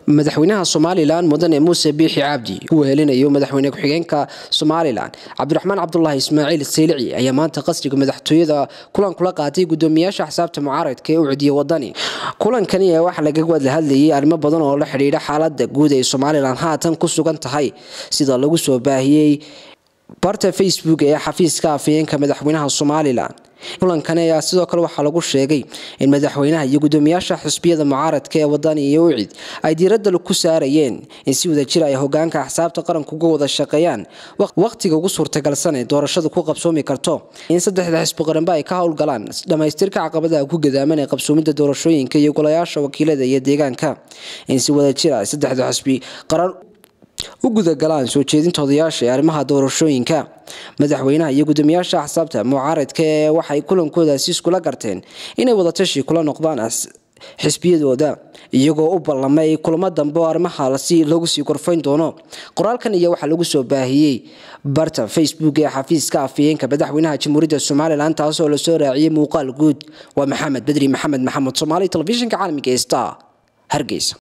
madaxweynaha somalilan mudane muuse biixi cabdi uu helinayo madaxweyne ku-xigeenka somalilan cabdiraxmaan cabdulaahi ismaaciil saylici ayaa maanta qasriga madaxtooyada kulan kula qaatay gudoomiyaasha xisaabta mucaaradka ee u cidiya wadani kulankani waxaa laga wada hadlayay arrimo badan oo la xidhiidha xaalada guud ee somalilan haatan ku sugan tahay sida lagu soo baahiyey barta facebook ee xafiiska afayeenka madaxweynaha somalilan kulankani ayaa sidoo kale waxaa lagu sheegay in madaxweynaha iyo gudoomiyaasha xisbiyada mucaaradka ee wadani iyo ucid ay diiradda ku saarayeen in si wadajir ay hogaanka axsaabta qaranka uga wada shaqeeyaan wakhtiga ugu suurtagalsan ee doorashadu ku qabsoomi karto in saddexda xisbi qaranba ay ka howlgalaan dhammaystirka caqabadaha ku gadaaman ee qabsoomidda doorashooyinka iyo golayaasha wakiilada iyo deegaanka in si wadajir ay saddexda xisbi qaran u gudagalaan soo jeedinta odayaasha ee arrimaha doorashooyinka madaxweynaha iyo gudoomiyaasha axsaabta mucaaradka ee waxay kulankoodaasi iskula garteen inay wadatashi kula noqdaan xisbiyadooda iyagoo u ballamay kulamo dambe oo arrimaha lagu sii gorfayn doono qoraalkan iyo waxaa lagu soo baahiyey barta facebook ee xafiiska afayeenka madaxweynaha jamhuuriyadda somalilan taasoo lasoo raaciyey muuqaal guud waa maxamed bedri maxamed maxamed soomaali telefishinka caalamiga ee star hargeysa